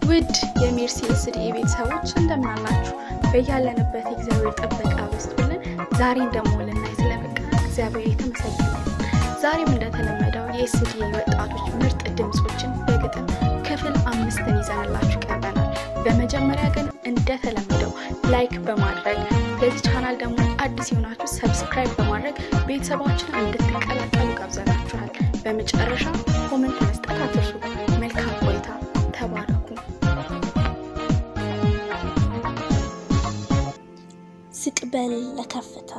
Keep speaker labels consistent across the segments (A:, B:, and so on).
A: ውድ የሜርሲ ኤስዲ ቤተሰቦች እንደምን አላችሁ? በያለንበት የእግዚአብሔር ጥበቃ በዝቶልን ዛሬን ደግሞ ልናይ ስለበቃ እግዚአብሔር የተመሰገነ ይሁን። ዛሬም እንደተለመደው የኤስዲ ወጣቶች ምርጥ ድምፆችን በግጥም ክፍል አምስትን ይዘንላችሁ ቀርበናል። በመጀመሪያ ግን እንደተለመደው ላይክ በማድረግ ለዚህ ቻናል ደግሞ አዲስ የሆናችሁ ሰብስክራይብ በማድረግ ቤተሰባችን እንድትቀላቀሉ ጋብዘናችኋል። በመጨረሻ ኮመንት መስጠት አትርሱ። መልካም ቆይታ። ተባረኩ።
B: ዝቅ በል ለከፍታ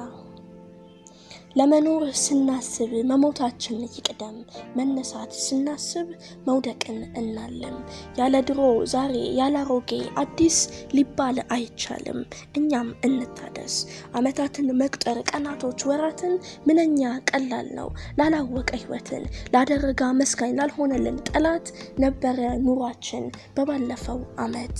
B: ለመኖር ስናስብ መሞታችን ይቅደም፣ መነሳት ስናስብ መውደቅን እናለም። ያለ ድሮ ዛሬ ያለ አሮጌ አዲስ ሊባል አይቻልም። እኛም እንታደስ። ዓመታትን መቁጠር ቀናቶች፣ ወራትን ምንኛ ቀላል ነው ላላወቀ ሕይወትን ላደረገ አመስጋኝ ላልሆነልን ጠላት ነበረ ኑሯችን በባለፈው ዓመት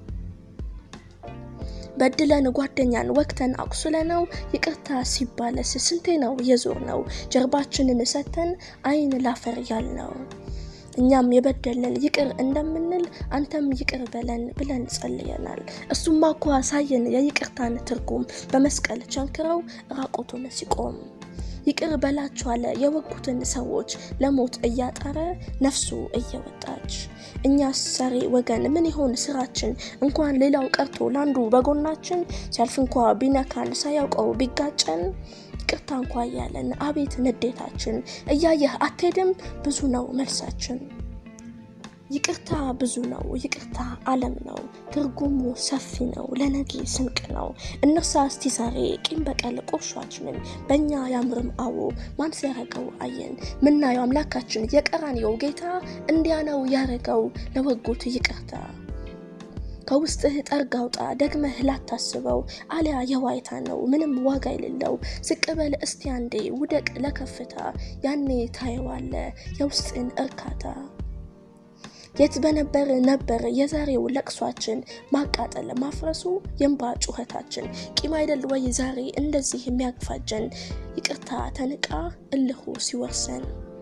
B: በድለን ጓደኛን ወቅተን አቁስለ ነው ይቅርታ ሲባለስ ስንቴ ነው የዞር ነው ጀርባችንን ሰተን አይን ላፈር ያል ነው። እኛም የበደልን ይቅር እንደምንል አንተም ይቅር በለን ብለን ጸልየናል። እሱማ እኮ አሳየን የይቅርታን ትርጉም በመስቀል ቸንክረው ራቆቱን ሲቆም ይቅር በላችኋለ የወጉትን ሰዎች ለሞት እያጠረ ነፍሱ እየወጣች እኛስ ዛሬ ወገን ምን ይሆን ስራችን? እንኳን ሌላው ቀርቶ ላንዱ በጎናችን ሲያልፍ እንኳ ቢነካን ሳያውቀው ቢጋጨን ይቅርታ እንኳ እያለን አቤት ንዴታችን። እያየህ አትሄድም ብዙ ነው መልሳችን። ይቅርታ ብዙ ነው፣ ይቅርታ ዓለም ነው፣ ትርጉሙ ሰፊ ነው፣ ለነገ ስንቅ ነው። እነሳ እስቲ ዛሬ ቂም በቀል ቁርሿችንን በእኛ ያምርም አዎ ማን ሲያረገው አየን። ምናየው አምላካችን የቀራንዮው ጌታ እንዲያ ነው ያረገው ለወጉት ይቅርታ። ከውስጥህ ጠርግ አውጣ ደግመህ ላታስበው፣ አሊያ የዋይታ ነው ምንም ዋጋ የሌለው። ዝቅ በል እስቲ አንዴ ውደቅ ለከፍታ፣ ያኔ ታየዋለ የውስጥን እርካታ። የት በነበር ነበር የዛሬው ለቅሷችን፣ ማቃጠል ማፍረሱ የእንባ ጩኸታችን። ቂም አይደል ወይ ዛሬ እንደዚህ የሚያግፋጀን፣ ይቅርታ ተንቃ እልሁ ሲወርሰን።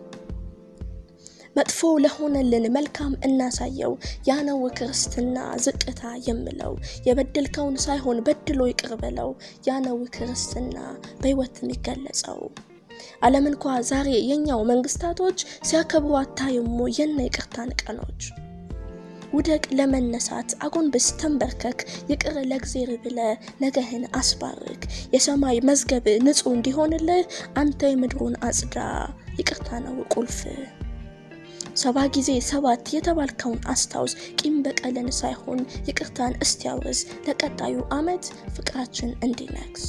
B: መጥፎ ለሆነልን መልካም እናሳየው፣ ያነው ክርስትና ዝቅታ የምለው። የበደልከውን ሳይሆን በድሎ ይቅር በለው፣ ያነው ክርስትና በሕይወት የሚገለጸው። ዓለም እንኳ ዛሬ የኛው መንግስታቶች ሲያከብሩ አታይሙ የነ ይቅርታን ቀኖች። ውደቅ ለመነሳት አጎንብስ ተንበርከክ፣ ይቅር ለእግዜር ብለ ነገህን አስባርክ። የሰማይ መዝገብ ንጹሕ እንዲሆንልህ አንተ የምድሩን አጽዳ፣ ይቅርታ ነው ቁልፍ። ሰባ ጊዜ ሰባት የተባልከውን አስታውስ፣ ቂም በቀልን ሳይሆን ይቅርታን እስቲያውስ፣ ለቀጣዩ ዓመት ፍቅራችን እንዲነግስ።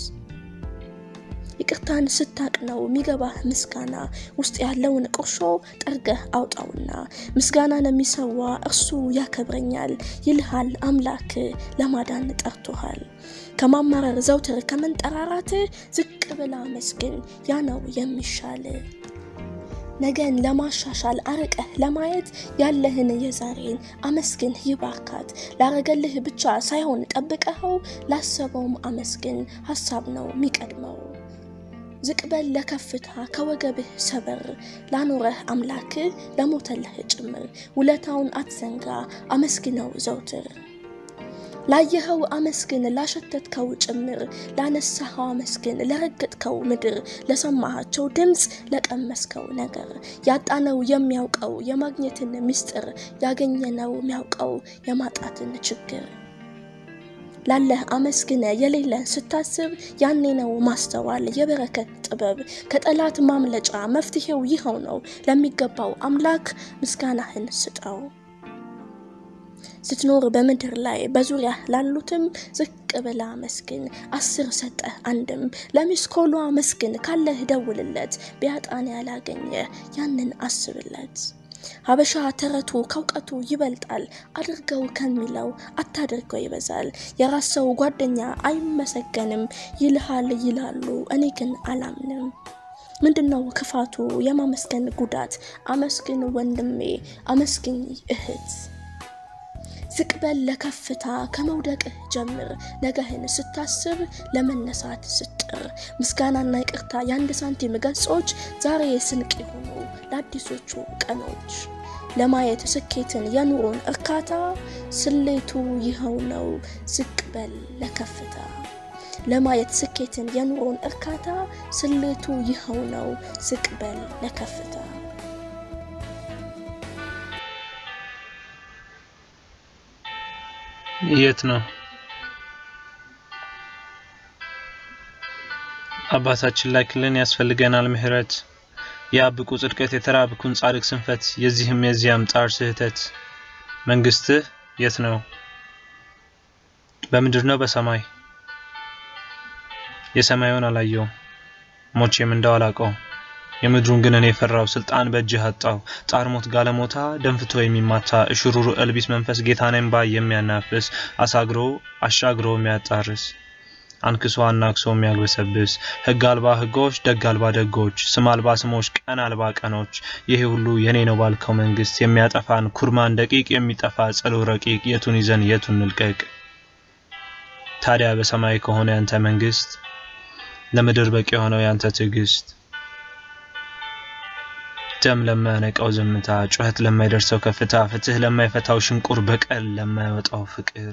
B: ይቅርታን ስታቅ ነው የሚገባህ ምስጋና፣ ውስጥ ያለውን ቁርሾ ጠርገህ አውጣውና። ምስጋናን የሚሰዋ እርሱ ያከብረኛል ይልሃል አምላክ፣ ለማዳን ጠርቶሃል። ከማማረር ዘውትር ከመንጠራራት ዝቅ ብላ መስግን፣ ያ ነው የሚሻል። ነገን ለማሻሻል አርቀህ ለማየት ያለህን የዛሬን አመስግን ይባርካት። ላረገልህ ብቻ ሳይሆን ጠብቀኸው ላሰበውም አመስግን፣ ሀሳብ ነው የሚቀድመው። ዝቅ በል ለከፍታ ከወገብህ ሰበር፣ ላኖረህ አምላክ ለሞተልህ ጭምር። ውለታውን አትዘንጋ አመስግነው ዘውትር። ላየኸው አመስግን ላሸተትከው ጭምር፣ ላነሳኸው አመስግን ለረገጥከው ምድር፣ ለሰማሃቸው ድምፅ ለቀመስከው ነገር። ያጣነው የሚያውቀው የማግኘትን ምስጢር፣ ያገኘነው የሚያውቀው የማጣትን ችግር። ላለህ አመስግነ የሌለን ስታስብ ያኔ ነው ማስተዋል የበረከት ጥበብ። ከጠላት ማምለጫ መፍትሄው ይኸው ነው። ለሚገባው አምላክ ምስጋናህን ስጠው። ስትኖር በምድር ላይ በዙሪያ ላሉትም ዝቅ ብላ መስግን። አስር ሰጠህ አንድም ለሚስኮሏ መስግን። ካለህ ደውልለት ቢያጣን ያላገኘ ያንን አስብለት። ሀበሻ ተረቱ ከእውቀቱ ይበልጣል። አድርገው ከሚለው አታድርገው ይበዛል። የራስ ሰው ጓደኛ አይመሰገንም ይልሃል ይላሉ፣ እኔ ግን አላምንም። ምንድነው ክፋቱ የማመስገን ጉዳት? አመስግን ወንድሜ፣ አመስግኝ እህት። ዝቅ በል ለከፍታ ከመውደቅህ ጀምር። ነገህን ስታስብ ለመነሳት ስጥር። ምስጋናና ይቅርታ የአንድ ሳንቲም ገጾች ዛሬ ስንቅ የሆኑ ለአዲሶቹ ቀኖች። ለማየት ስኬትን የኑሮን እርካታ ስሌቱ ይኸው ነው ዝቅ በል ለከፍታ ለማየት ስኬትን የኑሮን እርካታ ስሌቱ ይኸው ነው ዝቅ በል ለከፍታ
C: የት ነው አባታችን ላክልን ያስፈልገናል ምህረት የአብቁ ጽድቀት የተራብኩን ጻድቅ ስንፈት የዚህም የዚያም ጣር ስህተት መንግስትህ የት ነው በምድር ነው በሰማይ የሰማዩን አላየውም ሞቼም እንደው አላቀው የምድሩን ግን እኔ የፈራው ስልጣን በእጅህ አጣው ጣር ሞት ጋለሞታ ደንፍቶ የሚማታ እሽሩሩ እልቢስ መንፈስ ጌታኔም ባይ የሚያናፍስ አሳግሮ አሻግሮ የሚያጣርስ አንክሶ አናክሶ የሚያግበሰብስ ህግ አልባ ህጎች ደግ አልባ ደጎች ስም አልባ ስሞች ቀን አልባ ቀኖች ይሄ ሁሉ የኔ ነው ባልከው መንግስት የሚያጠፋን ኩርማን ደቂቅ የሚጠፋ ጸሎ ረቂቅ የቱን ይዘን የቱን ንልቀቅ ታዲያ በሰማይ ከሆነ ያንተ መንግስት ለምድር በቂ የሆነው ያንተ ትዕግስት ደም ለማያነቃው ዝምታ ጩኸት ለማይደርሰው ከፍታ ፍትህ ለማይፈታው ሽንቁር በቀል ለማይወጣው ፍቅር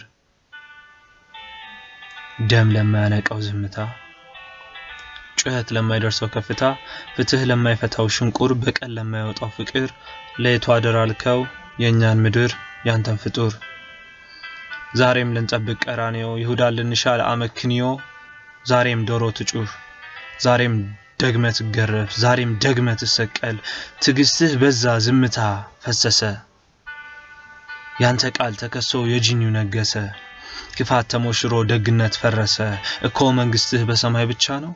C: ደም ለማያነቃው ዝምታ ጩኸት ለማይደርሰው ከፍታ ፍትህ ለማይፈታው ሽንቁር በቀል ለማይወጣው ፍቅር ለየቱ አደራልከው የእኛን ምድር ያንተን ፍጡር ዛሬም ልንጠብቅ ቀራንዮ ይሁዳን ልንሻ ለአመክንዮ ዛሬም ዶሮ ትጩህ ዛሬም ደግመ ትገረፍ ዛሬም ደግመ ትሰቀል ትዕግስትህ በዛ ዝምታ ፈሰሰ ያንተ ቃል ተከሶ የጅኒው ነገሰ ክፋት ተሞሽሮ ደግነት ፈረሰ እኮ መንግስትህ በሰማይ ብቻ ነው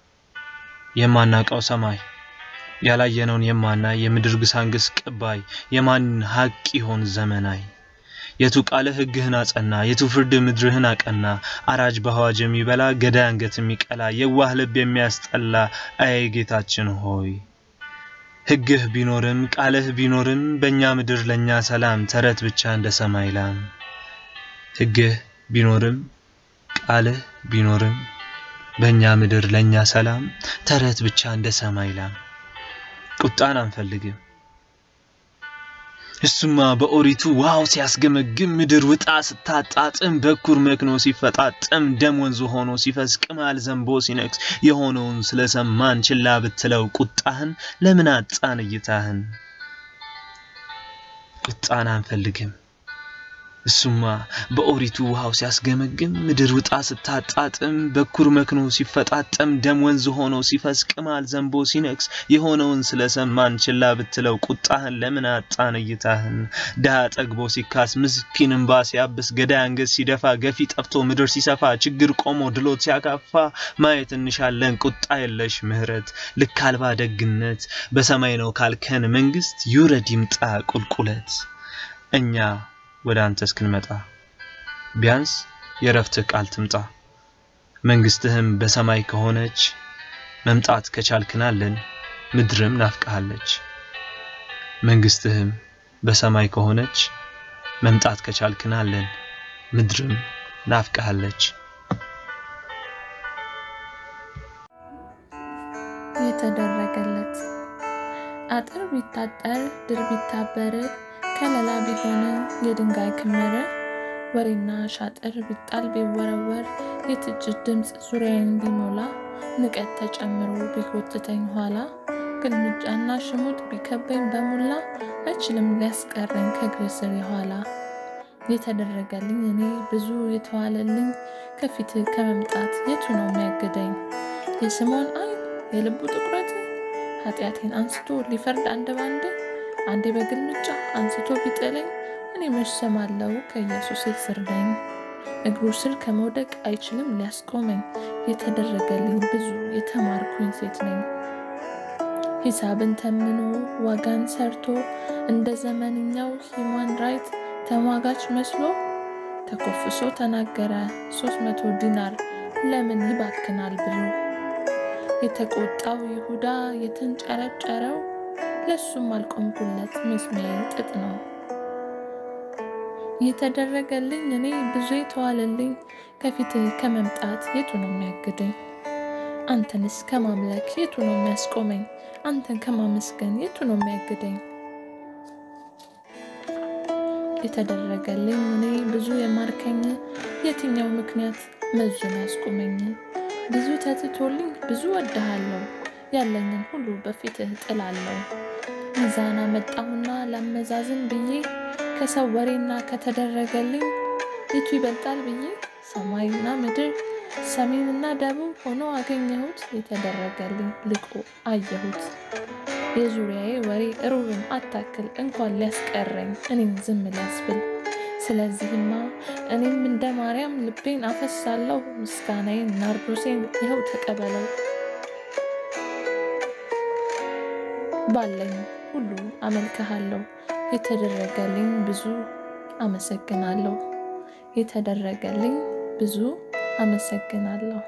C: የማናቀው ሰማይ ያላየነውን የማናይ የምድር ግሳንግስ ቅባይ የማን ሀቅ ይሆን ዘመናይ የቱ ቃለ ሕግህን አጸና የቱ ፍርድ ምድርህን አቀና አራጅ በአዋጅ የሚበላ ገዳይ አንገት የሚቀላ የዋህ ልብ የሚያስጠላ አይ ጌታችን ሆይ ሕግህ ቢኖርም ቃልህ ቢኖርም በእኛ ምድር ለእኛ ሰላም ተረት ብቻ እንደ ሰማይ ላም ሕግህ ቢኖርም ቃልህ ቢኖርም በእኛ ምድር ለእኛ ሰላም ተረት ብቻ እንደ ሰማይ ላም ቁጣን አንፈልግም እሱማ በኦሪቱ ዋው ሲያስገመግም ምድር ውጣ ስታጣጥም በኩር መክኖ ሲፈጣጥም ደም ወንዝ ሆኖ ሲፈስ ቅማል ዘንቦ ሲነክስ የሆነውን ስለሰማን ችላ ብትለው ቁጣህን ለምን አጣን እይታህን ቁጣን አንፈልግም እሱማ በኦሪቱ ውሃው ሲያስገመግም ምድር ውጣ ስታጣጥም በኩር መክኖ ሲፈጣጠም ደም ወንዝ ሆኖ ሲፈስ ቅማል ዘንቦ ሲነክስ የሆነውን ስለሰማን ችላ ብትለው ቁጣህን ለምን አጣን እይታህን ድሃ ጠግቦ ሲካስ ምስኪን እንባ ሲያብስ ገዳይ አንገት ሲደፋ ገፊ ጠፍቶ ምድር ሲሰፋ ችግር ቆሞ ድሎት ሲያካፋ ማየት እንሻለን ቁጣ የለሽ ምህረት ልክ አልባ ደግነት በሰማይ ነው ካልከን መንግስት ይውረድ ይምጣ ቁልቁለት እኛ ወደ አንተ እስክንመጣ ቢያንስ የረፍትህ ቃል ትምጣ መንግስትህም በሰማይ ከሆነች መምጣት ከቻልክናለን ምድርም ናፍቀሃለች መንግስትህም በሰማይ ከሆነች መምጣት ከቻልክናለን ምድርም ናፍቀሃለች
D: የተደረገለት አጥር ቢታጠር ድር ቢታበር ከለላ ቢሆን የድንጋይ ክምር ወሬና ሻጥር ቢጣል ቢወረወር የትችት ድምፅ ዙሪያዬን ቢሞላ ንቀት ተጨምሮ ቢጎትተኝ ኋላ ግልምጫና ሽሙጥ ቢከበኝ በሙላ አይችልም ሊያስቀረኝ ከእግር ስር የኋላ የተደረገልኝ እኔ ብዙ የተዋለልኝ ከፊት ከመምጣት የቱ ነው የሚያግደኝ? የስምዖን ዓይን የልቡ ጥቁረት ኃጢአቴን አንስቶ ሊፈርድ አንድ ባንድ አንዴ በግልምጫ አንስቶ ቢጥለኝ እኔ መች ሰማለው ከኢየሱስ ስር ነኝ። እግሩ ስር ከመውደቅ አይችልም ሊያስቆመኝ። የተደረገልኝ ብዙ የተማርኩኝ ሴት ነኝ። ሂሳብን ተምኖ ዋጋን ሰርቶ እንደ ዘመንኛው ሂማን ራይት ተሟጋች መስሎ ተኮፍሶ ተናገረ ሶስት መቶ ዲናር ለምን ይባክናል ብሎ የተቆጣው ይሁዳ የተንጨረጨረው ለሱም አልቆምኩለት መስሚያ ጥጥ ነው። የተደረገልኝ እኔ ብዙ የተዋለልኝ ከፊትህ ከመምጣት የቱ ነው የሚያግደኝ? አንተንስ ከማምለክ የቱ ነው የሚያስቆመኝ? አንተን ከማመስገን የቱ ነው የሚያግደኝ? የተደረገልኝ እኔ ብዙ የማርከኝ የትኛው ምክንያት መዞን ያስቁመኝ? ብዙ ተትቶልኝ ብዙ ወድሃለሁ ያለኝን ሁሉ በፊትህ ጥላለሁ። ሚዛን አመጣሁና ላመዛዝን ብዬ ከሰው ወሬና ከተደረገልኝ የቱ ይበልጣል ብዬ ሰማይና ምድር ሰሜንና ደቡብ ሆኖ አገኘሁት። የተደረገልኝ ልቆ አየሁት። የዙሪያዬ ወሬ ሩብን አታክል እንኳን ሊያስቀረኝ እኔም ዝም ሊያስብል። ስለዚህማ እኔም እንደ ማርያም ልቤን አፈሳለሁ። ምስጋናዬን ናርዶሴን ይኸው ተቀበለው። ባለኝ ሁሉ አመልክሃለሁ። የተደረገልኝ ብዙ አመሰግናለሁ። የተደረገልኝ ብዙ አመሰግናለሁ።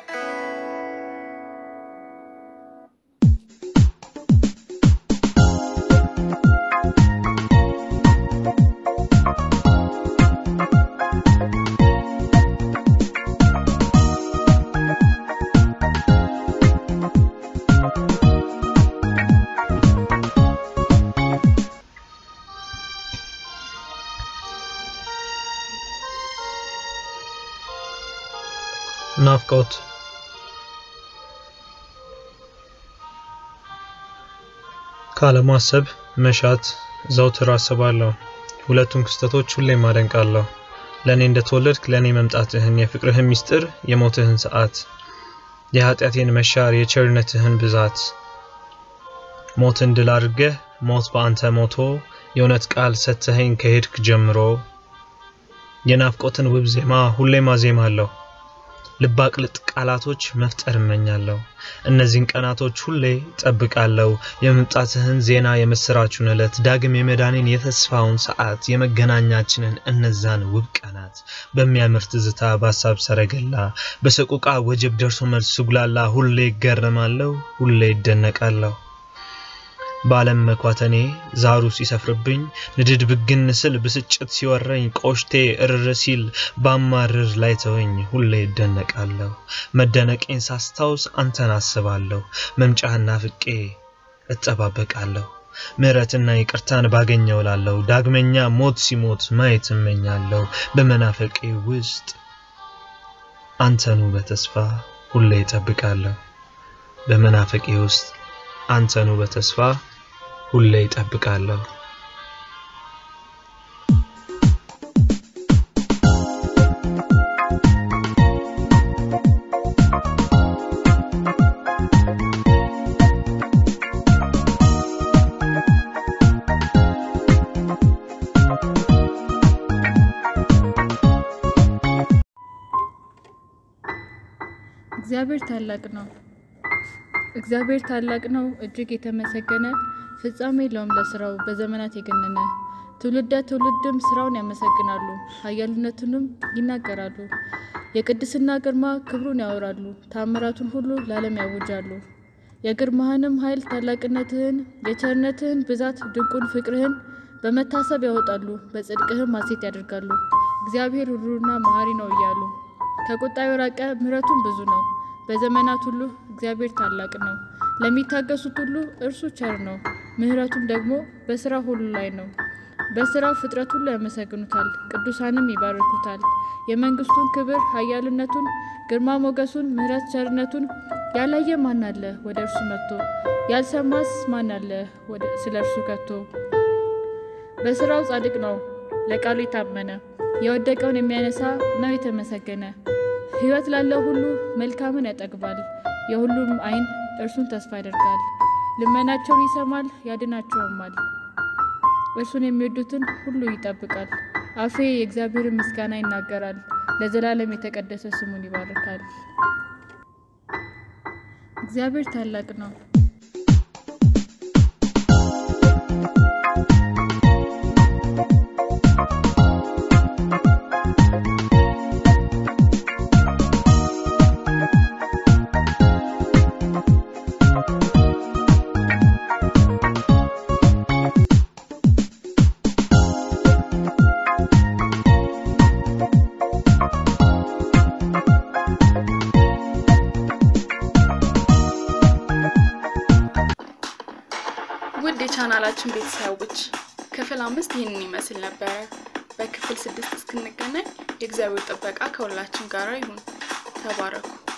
C: ናፍቆት ካለማሰብ መሻት ዘውትር አስባለሁ። ሁለቱን ክስተቶች ሁሌም አደንቃለሁ። ለእኔ እንደተወለድክ ለእኔ መምጣትህን፣ የፍቅርህን ምስጢር፣ የሞትህን ሰዓት፣ የኃጢአቴን መሻር፣ የቸርነትህን ብዛት ሞትን ድል አድርገህ ሞት በአንተ ሞቶ የእውነት ቃል ሰጥተኸኝ ከሄድክ ጀምሮ የናፍቆትን ውብ ዜማ ሁሌም አዜማለሁ። ልብ አቅልጥ ቃላቶች መፍጠር እመኛለሁ። እነዚህን ቀናቶች ሁሌ ጠብቃለሁ። የመምጣትህን ዜና፣ የምስራቹን ዕለት፣ ዳግም የመዳኔን የተስፋውን ሰዓት፣ የመገናኛችንን እነዛን ውብ ቀናት በሚያምር ትዝታ በሀሳብ ሰረገላ በሰቆቃ ወጀብ ደርሶ መልስ ስጉላላ ሁሌ ይገረማለሁ፣ ሁሌ ይደነቃለሁ። በዓለም መኳተኔ ዛሩ ሲሰፍርብኝ ንድድ ብግን ስል ብስጭት ሲወረኝ ቆሽቴ እርር ሲል ባማርር ላይ ተወኝ ሁሌ ይደነቃለሁ። መደነቄን ሳስታውስ አንተን አስባለሁ። መምጫህን ናፍቄ እጠባበቃለሁ። ምሕረትና ይቅርታን ባገኘው ላለሁ ዳግመኛ ሞት ሲሞት ማየት እመኛለሁ። በመናፈቄ ውስጥ አንተኑ በተስፋ ሁሌ እጠብቃለሁ። በመናፈቄ ውስጥ አንተኑ በተስፋ ሁሌ ይጠብቃለሁ።
E: እግዚአብሔር ታላቅ ነው። እግዚአብሔር ታላቅ ነው፣ እጅግ የተመሰገነ ፍጻሜ የለውም ለስራው በዘመናት የገነነ። ትውልደ ትውልድም ስራውን ያመሰግናሉ፣ ኃያልነቱንም ይናገራሉ። የቅድስና ግርማ ክብሩን ያወራሉ፣ ታምራቱን ሁሉ ለዓለም ያውጃሉ። የግርማህንም ኃይል ታላቅነትህን፣ የቸርነትህን ብዛት ድንቁን ፍቅርህን በመታሰብ ያወጣሉ፣ በጽድቅህም ሐሴት ያደርጋሉ። እግዚአብሔር ሩሩና መሐሪ ነው እያሉ ከቁጣ የራቀ ምሕረቱም ብዙ ነው። በዘመናት ሁሉ እግዚአብሔር ታላቅ ነው። ለሚታገሱት ሁሉ እርሱ ቸር ነው። ምሕረቱም ደግሞ በስራ ሁሉ ላይ ነው። በስራው ፍጥረት ሁሉ ያመሰግኑታል፣ ቅዱሳንም ይባርኩታል። የመንግስቱን ክብር ኃያልነቱን፣ ግርማ ሞገሱን፣ ምሕረት ቸርነቱን ያላየ ማን አለ ወደ እርሱ መጥቶ? ያልሰማስ ማን አለ ስለ እርሱ ከቶ? በስራው ጻድቅ ነው፣ ለቃሉ የታመነ የወደቀውን የሚያነሳ ነው የተመሰገነ። ሕይወት ላለው ሁሉ መልካምን ያጠግባል። የሁሉም ዓይን እርሱን ተስፋ ያደርጋል። ልመናቸውን ይሰማል ያድናቸውማል። እርሱን የሚወዱትን ሁሉ ይጠብቃል። አፌ የእግዚአብሔርን ምስጋና ይናገራል፣ ለዘላለም የተቀደሰ ስሙን ይባርካል። እግዚአብሔር ታላቅ ነው።
A: ውድ የቻናላችን ቤተሰቦች ክፍል አምስት ይህንን ይመስል ነበረ። በክፍል ስድስት እስክንገናኝ የእግዚአብሔር ጥበቃ ከሁላችን ጋር ይሁን። ተባረኩ።